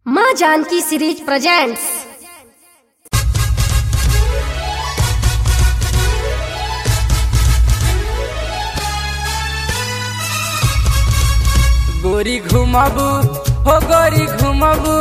माँ Janaki series presents गोरी घुमाबू हो गोरी घुमाबू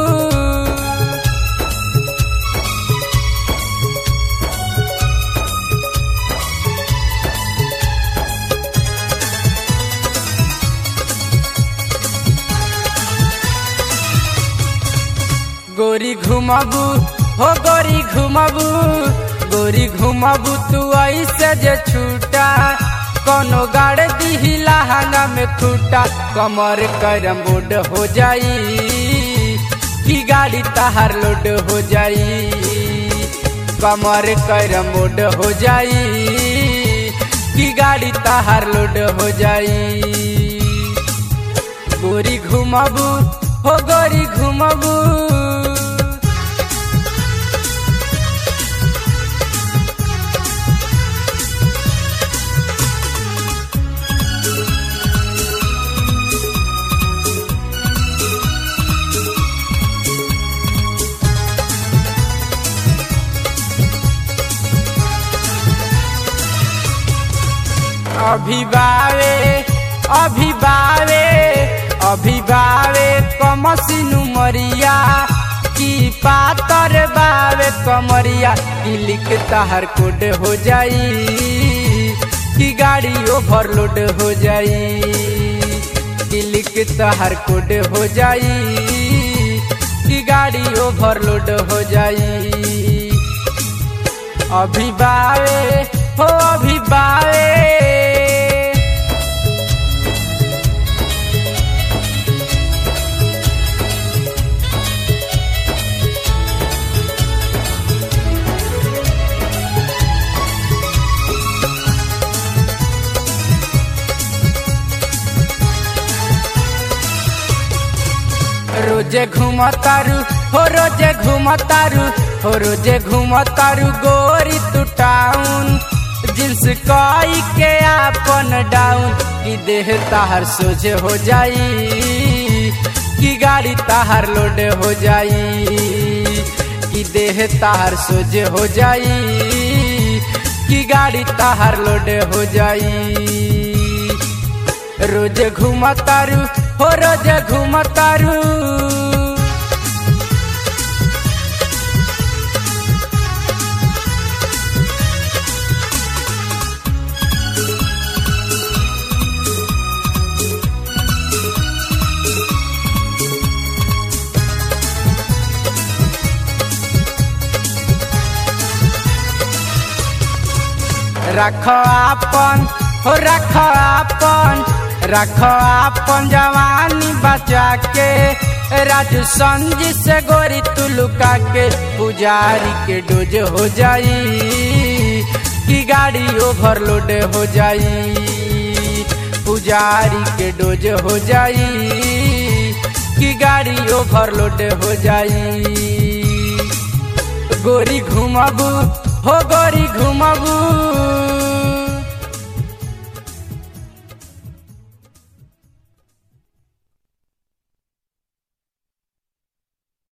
गोरी घुमाबू हो गोरी घुमाबू गोरी घुमाबू तू ऐसे जे छूटा कोनो गाड़ दी लहंगा में खूटा कमर करम बोर्ड हो जाई की गाड़ी तहार लोड हो जाई कमर करम बोर्ड हो जाई की गाड़ी तहार लोड हो जाई गोरी घुमाबू हो गोरी घुमाबू अभी बावे अभी बावे अभी बावे कमसिनु मरिया की पातर बावे कमरिया की लिख तहर कोड हो जाई की गाड़ी ओवरलोड हो जाई की लिख तहर कोड हो जाई की गाड़ी ओवरलोड हो जाई अभी बावे हो अभी बावे रोजे घुमतारू हो रोजे घुमतारू हो रोजे घुमतारू गोरी तू टाउन जिन्स कई के आपन डाउन की देह ताहर सोझे हो जाई की गाड़ी ताहर लोड हो जाई की देह ताहर सोझे हो जाई की गाड़ी ताहर लोड हो जाई रोज घुमतारू हो रोज घुमतारू रख आपन हो रख आपन रख आपन जवानी बचा के राजू संजी से गोरी तू लुका के पुजारी के डोज हो जाई की गाड़ी ओवरलोड हो जाई पुजारी के डोज हो जाई की गाड़ी ओवरलोड हो जाई गोरी घुमाबू हो गोरी घुमाबू